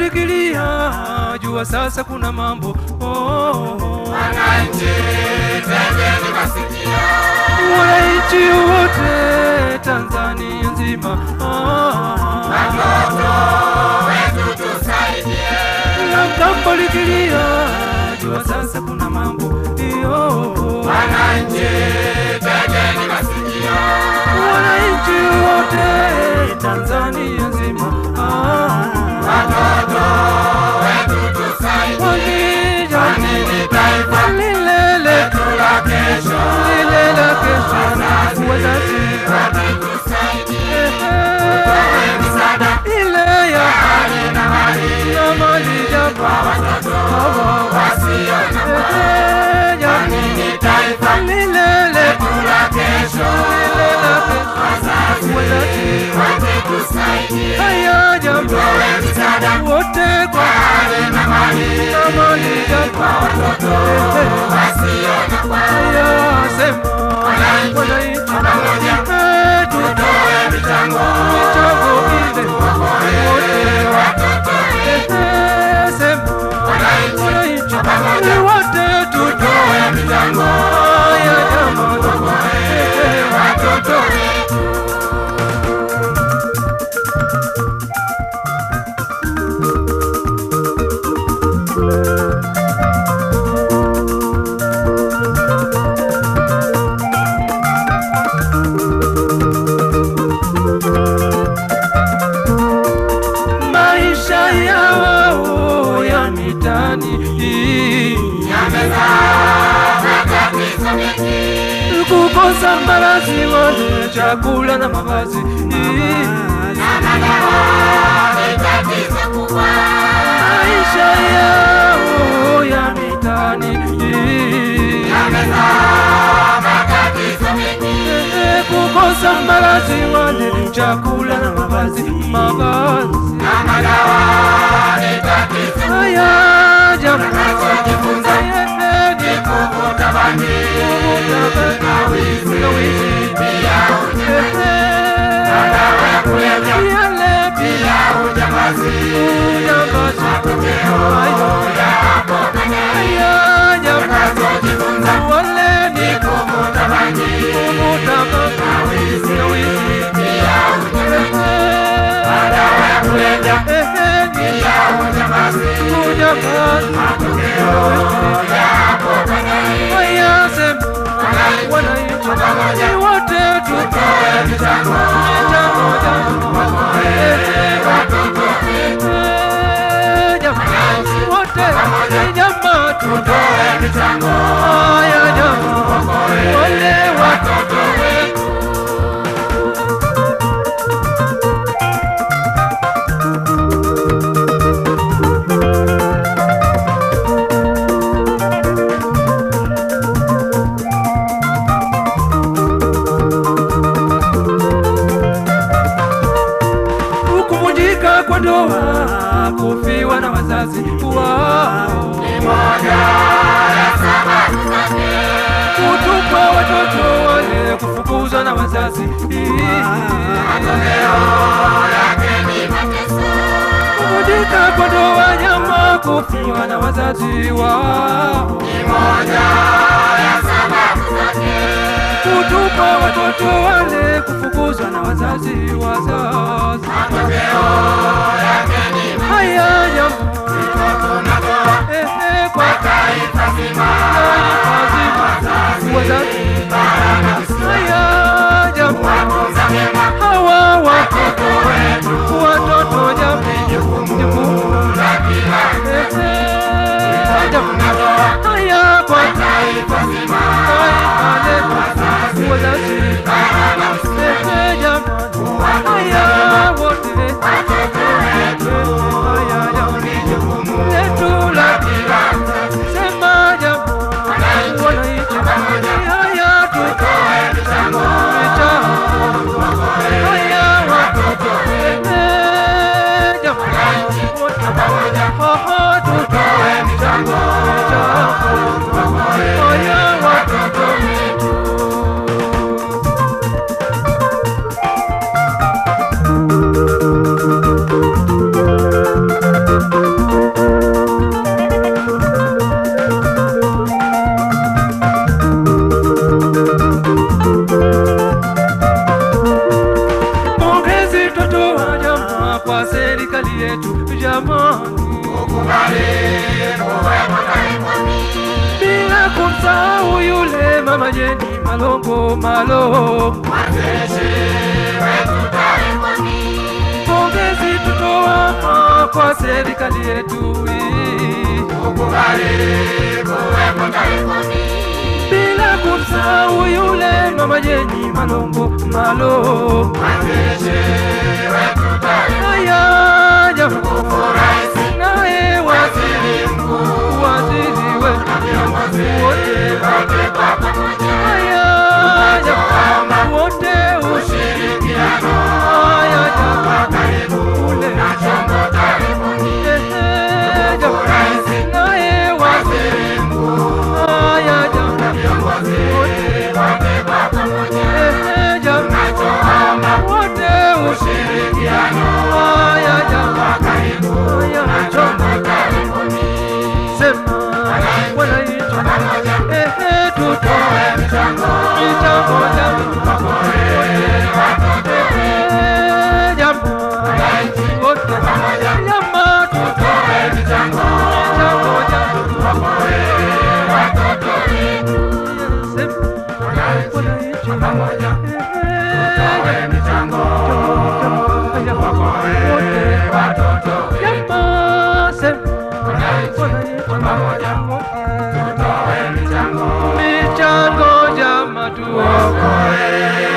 likilia, jua sasa kuna mambo oh, oh, oh. Wananchi tegeni masikio, Wananchi wote Tanzania nzima ah, watoto wetu tusaidie. na mtambo likilia, jua sasa kuna mambo iyo. Wananchi tegeni masikio, Wananchi wote Tanzania nzima ah, watoto wetu tusaidie. wakija Kwani ni taifa lile letu la kesho, lile la kesho, wazazi watusaidie. eh, Msaada ile ya hali na mali na mali japo watoto hawa wasio na eh, japo Kwani ni taifa lile letu la kesho, lile la kesho, wazazi wazazi watusaidie. haya jambo Msaada wote kwa hali na mali na mali japo watoto wasio na haya sema wananchi pamoja eh, tutoe tutoe michango michango ile wote watoto eh, sema wananchi pamoja wote tutoe tutoe michango haya jambo eh, watoto maisha yao ya mitani yamezaa matatizo mengi kukosa malazi wale chakula na mavazi na madawa ni tatizo kubwa maisha yao ya mitani yamezaa matatizo mengi kukosa malazi wale chakula na mavazi mavazi na madawa ni tatizo haya jambo Tunachojifunza ni kuvuta bangi na wizi pia madawa ya kulevya pia ujambazi matokeo yapo tunachojifunza ni kuvuta bangi na wizi pia ujambazi madawa ya kulevya pia ujambazi matokeo yapo baadaye Wananchi wote tutoe michango michango jambo watoto Jamani, wote jamaa tutoe tutoe michango haya jamaa wale watoto wetu kuvunjika kwa ndoa, kufiwa na wazazi wao, moja ya sababu zake kutupwa watoto wale, kufukuzwa na wazazi, matokeo yake ni mateso kuvunjika kwa ndoa, nyama, kufiwa na wazazi wao, ni moja ya sababu zake kutupwa watoto wale, kufukuzwa na wazazi, wazazi matokeo yake ni haya nyama, tunatoa ehe, kwa taifa zima wazazi, wazazi baraka haya jamaa watunza mema hawa watoto watoto wetu watoto jamii jukumu la kila Ehe, jamaa. haya kwa taifa zima taifa letu wazazi baraka Ehe, jamaa haya wote watoto yetu jamani, ukubali kuwepo karibuni, bila kumsahau yule mama Jeni Malongo Malo. mwanzilishi wetu karibuni, Pongezi tutoa kwa serikali yetu hii, ukubali kuwepo karibuni, bila kumsahau yule mama Jeni Malongo Malo. mwanzilishi wetu karibuni, Haya jamani, rais naye waziri mkuu, waziri wetu viongozi wote wote kwa pamoja, haya jamani, wote ushirikiano haya jamani, wa karibu ule na chombo karibuni, ehe jamani, naye waziri waziri mkuu, haya jamani, viongozi wote kwa pamoja, ehe jamani, nachoomba wote ushirikiano haya jamani, wa karibu haya na jamani. chombo karibuni, sema wananchi, ehe, tutoe mchango michango jamani, ehe, jamani, wote jamaa, tutoe michango michango jamani, watoto sema wananchi, ehe, michango wote watoto jamaa, sema wananchi, toe michango michango jamaa, tuokoe